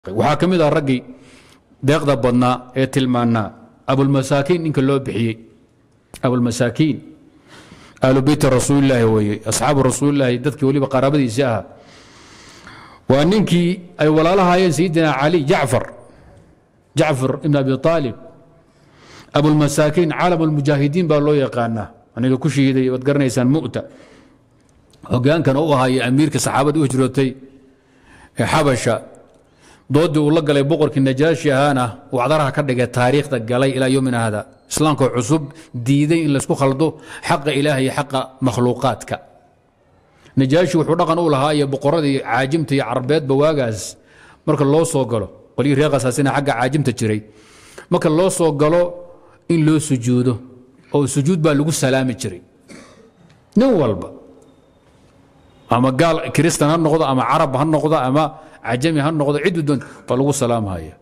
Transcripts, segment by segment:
waxaa ka mid ah raggii deeqda badnaa ee tilmaanaa abulmasaakiin ninka loo bixiyey abulmasaakiin ahlu beyti rasuulilaahi weeye asxaabu rasuulilaahi dadkii weliba qaraabadiisii ahaa waa ninkii ay walaalahaayeen sayidina cali jacfar jacfar ibn abi aalib abulmasaakiin caalam almujaahidiin baa loo yaqaanaa aniga ku shihiday waad garanaysaan mu'ta hogaankana u ahaaye amiirka saxaabada u hijrootay ee xabasha doodii uu la galay boqorkii najaashi ahaana uu cdaraha ka dhigay taariikhda galay ilaa yomina hada islaamka cusub diiday in laysku khaldo xaqa ilaah iyo xaqa makhluuqaadka najaashi wuxuu dhaqan u lahaa iyo boqoradii caajimta iyo carbeedba waagaas marka loo soo galo qolyii reeqasaasina xagga caajimta jiray marka loo soo galo in loo sujuudo oo sujuud baa lagu salaami jiray nin walba ama gaal kristan ha noqdo ama carab ha noqdo ama cajami ha noqdo cidu doon baa lagu salaamhaya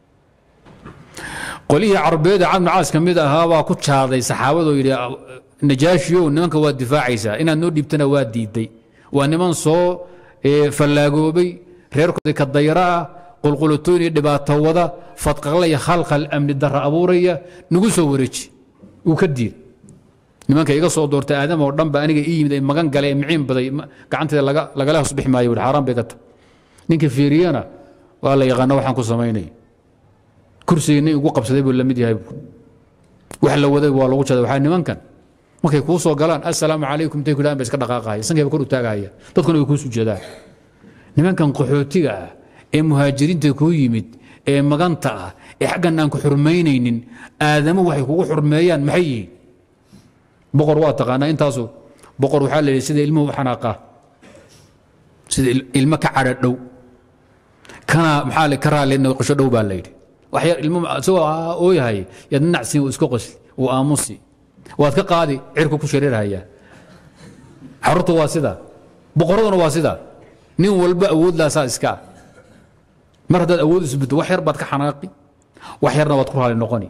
qolihii carbeeda camd caas ka mid ahaa baa ku jaaday saxaabadoo yidhi najaashiyow nimanka waa difaacaysaa inaad noo dhiibtana waa diiday waa niman soo fallaagoobay reerkoodii ka dayra ah qulqulatoyn iyo dhibaato wada fadqaqlaya khalkhal amni darra abuuraya nagu soo wareeji uu ka diid nimanka iga soo doortay aadam oo dhan ba aniga ii yimid ay magan galay miciin baday gacanteeda lagala hosbixi maayo wuri xaaraan bay ka tahay ninka fiiriyana waa la yaqaana waxaan ku samaynay kursigii nin ugu qabsaday buu la mid yahay wax la waday waa lagu jaday waxaa nimankan markay kuu soo galaan assalaamu calaykum intay ku dhahan ba iska dhaqaaqaya sankayba kor u taagaya dadkuna way kuu sujeedaan nimankan qaxootiga ah ee muhaajiriinta kuu yimid ee maganta ah ee xaggan aan ku xurmaynaynin aadamo waxay kugu xurmeeyaan maxay yihiin boqor waa taqaanaa intaasu boqor waxaa la yidhi sida ilmuhu u xanaaqaa sida ilmo ka cadha dhow kana maxaa le ka raali noqosho dhow baa la yidhi waxyar ilmo isagoo ooyahay yaad nacsin uu iska qosli uu aamusi waad ka qaadi cirku ku shareerhayaa carruurta waa sidaa boqoraduna waa sidaa nin walba awood laasaa iska ah mar haddaad awood isbito wax yar baad ka xanaaqi wax yarna waad ku raali noqoni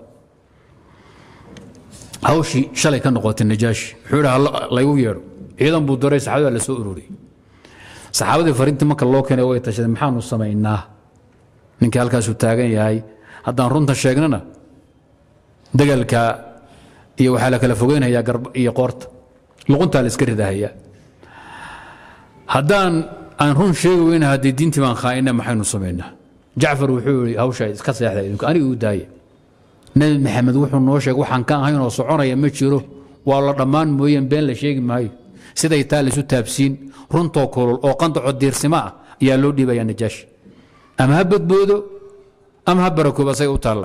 hawshii shalay ka noqotay najaashi wuxuu idhi laygu yeedho ciidan buu daray saxaabada la soo ururiyey saxaabadii fariintii marka loo keenay way tashadeen maxaanu samaynaa ninkii halkaasuu taagan yahay haddaan runta sheegnana dagaalka iyo waxaa la kala fogeynhayaa garb iyo qoorta luquntaa la iska ridahayaa haddaan aan run sheegi weyna haddii diintii baan khaa'ina maxaynu samaynaa jacfar wuxuu yihi hawshaa iska seexda idinku aniga u daaya nebi maxamed wuxuu noo sheegay waxaan ka ahayn oo soconaya ma jiro waa la dhammaan mooyeen been la sheegi maayo siday taa laisu taabsiin runtoo kulul oo qandaco diirsimo ah ayaa loo dhiibaya najaashi ama ha badboodo ama ha barakoob asaga u taalla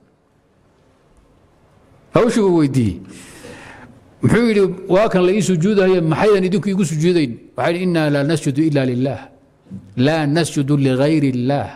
hawshii uu weydiiyey muxuu yidhi waa kan la ii sujuudayo maxaydan idinku igu sujuudayn waxaa yidhi innaa laa nasjudu ila lilah laa nasjudu ligayri illaah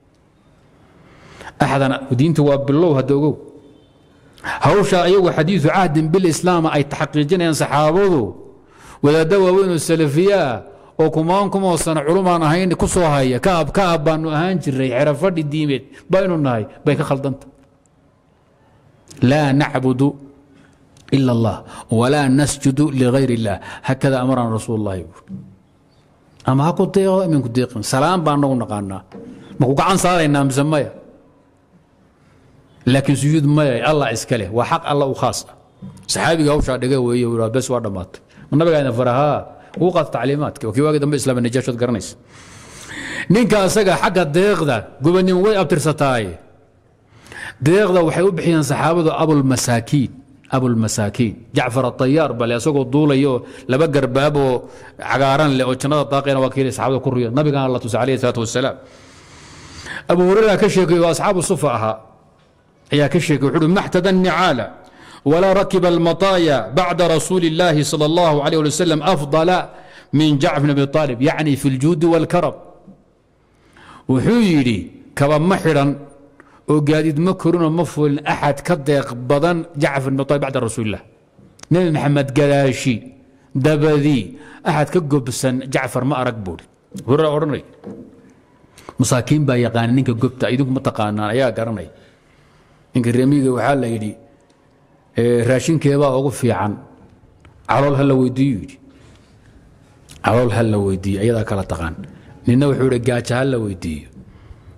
axdan diinta waa bilow hadda ogow hawsha ayagu xadiidu cahdin bilislaam ay taxqiijinayaan saxaabadu wadaadda waaweyn oo salafiyaa oo kumaan kumoo sano culumaan ahayn ku soo haya kaab kaab baanu ahaan jiray xerafadhi diimeed baynu nahay bay ka khaldanta laa nacbudu ila allah walaa nasjudu ligayr illah hakada amarana rasuul llahi ama ha ku deeqo iminku deeqin salaam baan nagu naqaanaa maku gacan saaraynaa mise maya laakiin sujuud maya allah iska leh waa xaq alla u khaas ah saxaabiga hawshaa dhiga weeye uu bes waa dhammaatay nabigaana farahaa ugu qaata tacliimaadka kii waagi dambe islaama najaashood garanaysa ninka asaga xagga deeqda gobonimo way abtirsataaye deeqda waxay u bixiyeen saxaabadu abulmasaakiin abulmasaakiin jacfar atayaar bale asagoo duulayo laba garbaab oo cagaaran leh oo jannada daaqeena waa kiilay saxaabada ku ruya nabigana la tusay alayhi salaatu wasalaam abu hurayra ka sheekay oo asxaabu sufa ahaa ayaa ka sheekay wuxuu uhi maxtada nicaala ولا ركب المطايا بعد رسول الله صلى الله عليه وسلم أفضل من جعفر بن أبي طالب يعني في الجود والكرم وحيري كما محرا وقادد مكرون مفول أحد كدق بدن جعفر بن طالب بعد رسول الله نبي محمد قلاشي دبذي أحد كقبسن جعفر ما أرقبول هرى أورني مساكين با يقان نينك قبتا إذنك متقانا يا قرني إنك الرميقة وحالة يدي raashinkeebaa ugu fiican calool ha la weydiiyo yidhi calool ha la weydiiyo ayadaa kala taqaan nina wuxuu ihi gaaja ha la weydiiyo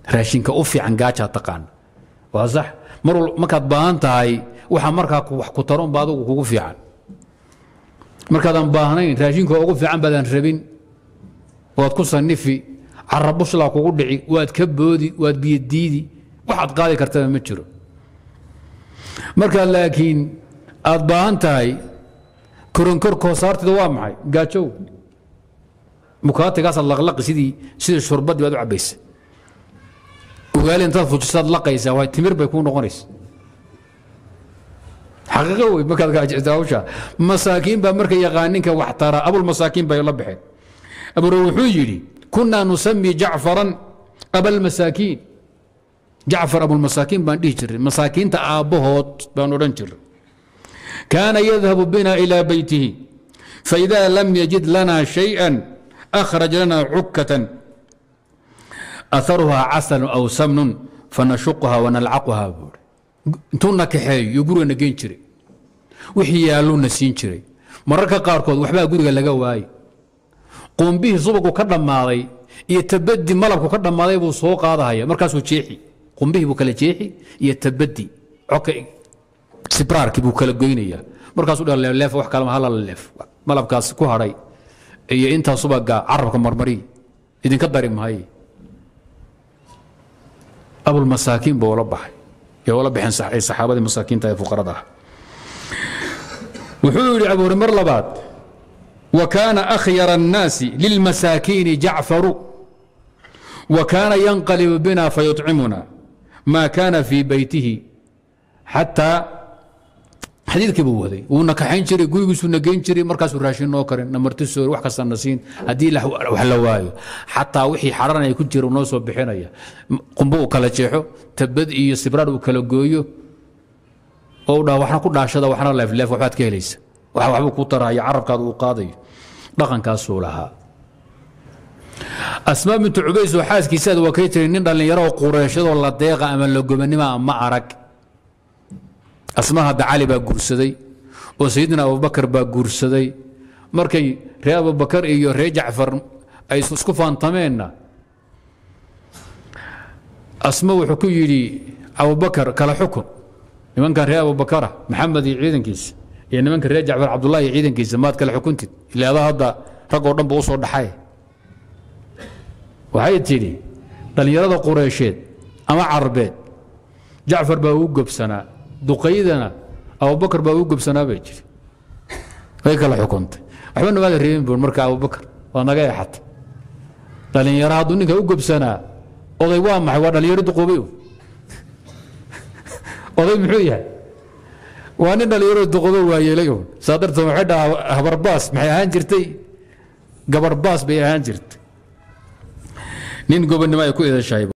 raashinka u fiican gaajaa taqaana waa sax mar wal markaad baahan tahay waxa markaa wax ku taron ba adugu kugu fiican markaadan baahnayn raashinka ugu fiican baadaan rabin waad ku sanifi carabuslaa kugu dhici waad ka boodi waad biyodiidi waxaad qaadi kartaba ma jiro markaad laakiin aad baahan tahay koronkorkoo saarteeda waa maxay gaajow mukaatigaasaad laqlaqi sidii sidii shurbadii baad u cabaysa ugaali intaad fujisaad laqaysaa waa timir bay kuu noqonaysa xaqiiqo wey markaad gaajaysa hawsha masaakiin baa marka yaqaaninka wax tara abulmasaakiin bay la baxeen abure wuxuu yidhi kunaa nusami jacfaran abalmasaakiin jacfar abulmasaakiin baan dhihi jiray masaakiinta aabbahood baan odhan jiray kaana yadhabu bina ilى beytihi faإida lam yajid lana شhayئa أkhraj lana cukatan aharuhaa casalu aw samnun fanashuqha wanalcaquha buuri intuu na kaxeeyo iyo guriga na geen jiray wixii yaalluu na siin jiray mararka qaarkood waxbaa guriga laga waayey quumbihii subagu ka dhammaaday iyo tabadi malabku ka dhammaaday buu soo qaadahaya markaasuu jeexi qumbihii buu kala jeexi iyo tabadi coka sibraarkii buu kala goynaya markaasuu dha leef wax kalema halala leef malabkaas ku hadhay iyo intaa subaga carabka marmari idinka dari maaye abulmasaakiin buu ula baxay ee ula baxeen saxaabadii masaakiinta ee fuqarada ah wuxuu yidhi abu hore mar labaad wa kaana akhyara الnaasi lilmasaakiini jacfaru wa kaana yanqalibu bina fayuطcimuna ma kaana fii beytihi xataa xadiidkii buu waday wuuna kaxayn jiray gurigiisuu na geyn jiray markaasuu raashin noo karin namartisoor wax kasta na siin haddii wax la waayo xataa wixii xaranaya ku jira noo soo bixinaya qumbo uu kala jeexo tabad iyo sibraar uu kala gooyo oo dha waxna ku dhaashada waxna leefleef waxbaad ka helaysa wax waxbuu ku taraya carabkaada uu qaadayo dhaqankaasuu lahaa asmaa bintu cubays oo xaaskiisaad waa kay tiri nin dhallinyaro oo qureeshadoo la deeqa ama la gobanima ma arag asmaa hadda cali baa guursaday oo sayidina abubakar baa guursaday markay reer abubakar iyo reer jacfar ay isku faantameenna asma wuxuu ku yidhi abubakar kala xukun nimankan reer abubakara maxamed iyo ciidankiisa iyo nimanka reer jacfar cabdullahi iyo ciidankiisa maad kala xukuntid ila adaa hadda rag oo dhan ba u soo dhaxay waxay tidhi dhallinyarada qureysheed ama carbeed jacfar baa ugu gobsanaa duqaydana abubakar baa ugu gobsanaa bay jiri way kala xukuntay waxba namaada reebin buur marka abubakar waa naga eexata dhallinyaro hadduu ninka u gobsanaa oday waa maxay waa dhallinyaro duqoobay oday muxuu yahay waa nin dhallinyaro duqoobo waayeelay un saa darteed waxay dhahaa habarbaas maxay ahaan jirtay gabarbaas bay ahaan jirtay nin gobonnimo ay ku idashahay